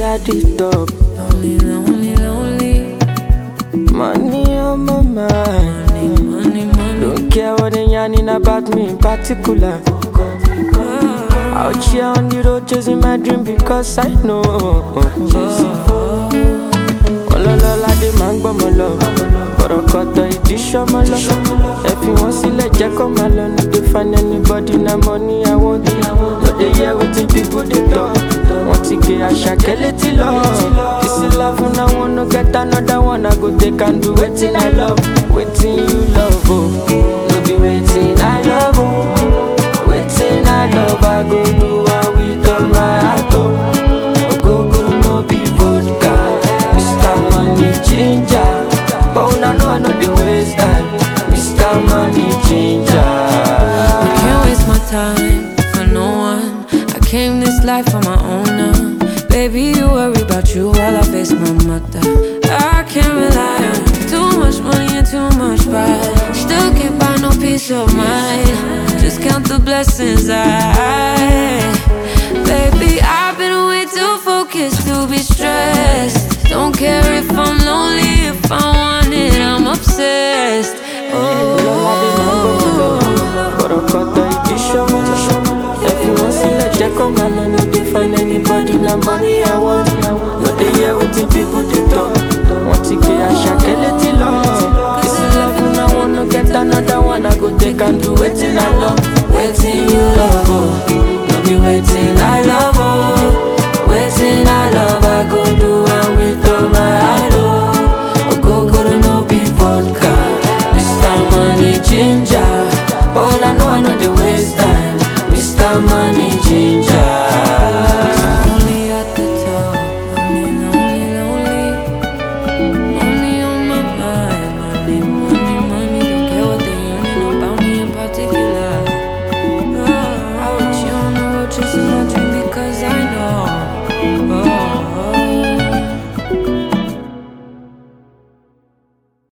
at the top. Lonely, lonely, lonely. Money on my mind. Money, money, money. Don't care what they yarning about me in particular. Out here on the road chasing my dream because I know. Ọlọ́lọ́lá dé máa ń gbọ́mọ lọ. Bọ̀rọ̀kọ̀tọ̀ ìdí ṣọ́mọ lọ. Ẹ fi wọ́n sílẹ̀ jẹ́ kó máa lọ. No dey find anybody na money I want. No dey hear wetin people dey talk. Wọ́n ti gé àṣàkẹ́ létí lọ. This is love una wan no get another one. I go take and do wetin I love. Wetin you love o. No be wetin I love o. Wetin I love I go do am with all my heart o. Ogogoro no be vodka. Mr. Money Ginger. But una know I no dey waste time. Mr. Money Ginger. I can't waste my time for no one. I came this life on my own now. Baby, you worry about you while I face my mother. I can't rely on too much money and too much pride. Still can't buy no peace of mind. Just count the blessings I. Baby, I've been way too focused to be stressed. Don't care if I'm lonely, if I want it, I'm obsessed. Oh. Bọ̀rọ̀kọ̀tọ̀ ìdí ṣọ́mọ. Ẹ fi wọ́n sílẹ̀ jẹ́ kó máa lọ. No dey find anybody na money I want. No dey hear wetin people dey talk. Wọ́n ti gbé àṣàkẹ́ létí lọ. This is love una wan no get another one. I go take and do wetin I love. Wetin you love o. No be wetin I love o. Wetin I love I go do am with all my heart o. Ogogoro no be vodka. Mr. Money Ginger. But all I know I know dey waste time. Mr. Money Ginger.